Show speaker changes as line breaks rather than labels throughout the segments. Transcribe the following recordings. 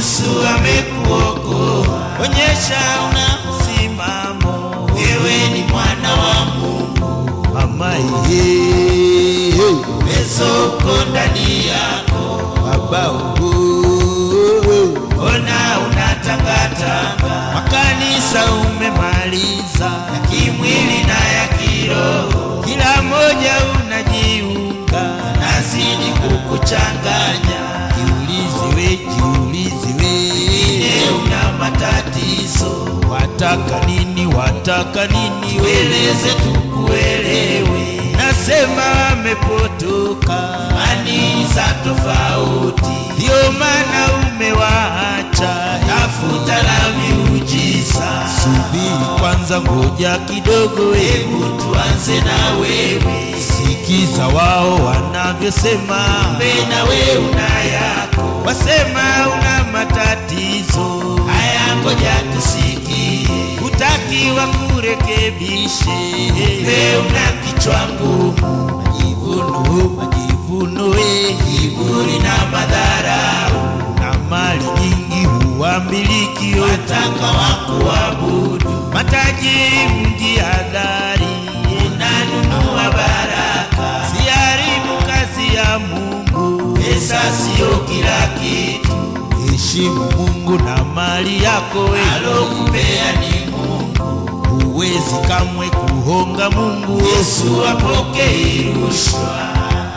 Yesu amekuokoa,
onyesha una msimamo
wewe ni mwana wa Mungu,
mama ye
uwezo uko ndani yako,
baba oh,
mbona unatangatanga
makanisa umemaliza
ya kimwili na ya kiroho,
kila moja unajiunga
nazidi kukuchanganya,
jiulize we jiulize
ine
we
una matatizo,
wataka nini wataka nini we
tueleze tukuelewe,
nasema wamepotoka
imani za tofauti,
ndio maana umewaacha
tafuta la miujiza,
subiri kwanza ngoja kidogo we
hebu tuanze na wewe,
sikiza wao wanavyosema
mbena we una yako,
wasema una matatizo
haya ngoja tusikie,
utakiwa kurekebishe
we una kichwa ngumu,
majivuno majivuno we
kiburi na madharau,
na mali nyingi huwamiliki
wataka wakuabudu,
matajiri mjihadhari
unanunua baraka,
siharibu kazi ya Mungu
pesa siyo kila kitu,
heshimu Mungu na mali yako we
alokupea ni Mungu.
huwezi kamwe kuhonga Mungu
Yesu apokei rushwa,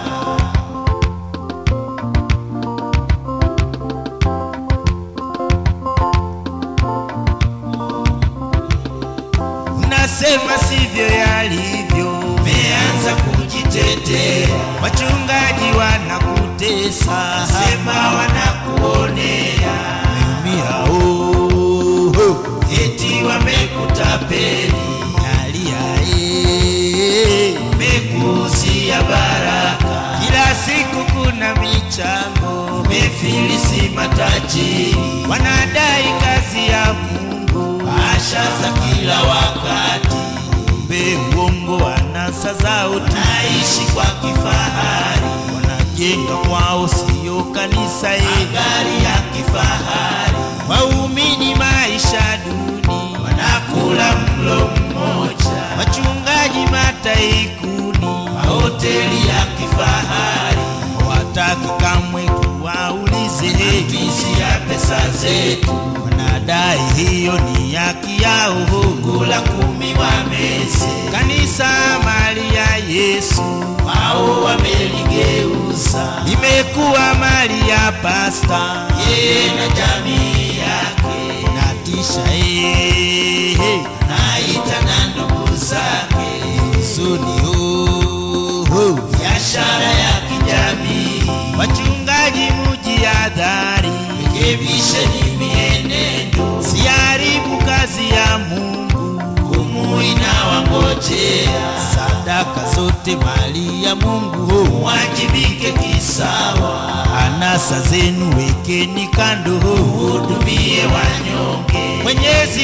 unasema sivyo yalivyo
meanza kujitetea,
wachungaji wanakutesa
sema wanakuonea,
umia oh, oh.
eti wamekutapeli,
nalia eh.
mekuuzia baraka,
kila siku kuna michango
mefilisi matajiri,
wanadai kazi ya Mungu
asha za kila wakati,
be uongo wanasa zao tu
naishi kwa kifahari,
wanajenga kwao siyo kanisa ye
magari ya kifahari,
waumini maisha duni
wanakula mlo mmoja,
wachungaji mataikuni
mahoteli ya kifahari,
wataki kamwe kuwaulize
matumizi ya pesa zetu,
wanadai hiyo ni haki yao
kula kumi wameze,
kanisa mali ya Yesu
wao wameligeuza,
imekuwa mali ya pasta
yeye na jamii yake,
natisha eh,
naita na ndugu zake,
suni oh, oh.
biashara ya kijamii,
wachungaji mujihadhari
rekebisheni mienendo,
siharibu kazi ya Mungu
humu inawangojea,
sadaka zote mali ya Mungu oh.
mwajibike kisawa,
anasa zenu wekeni kando
hudumie wanyonge,
Mwenyezi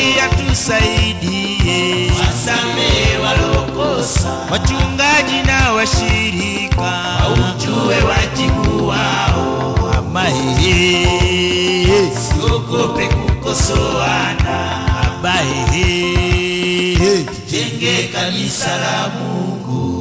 atusaidie
wasamehe walokosa,
wachungaji na washirika
ujue wajibu wao,
amahehe
siogope kukosoana,
abahehe
jenge kanisa la Mungu.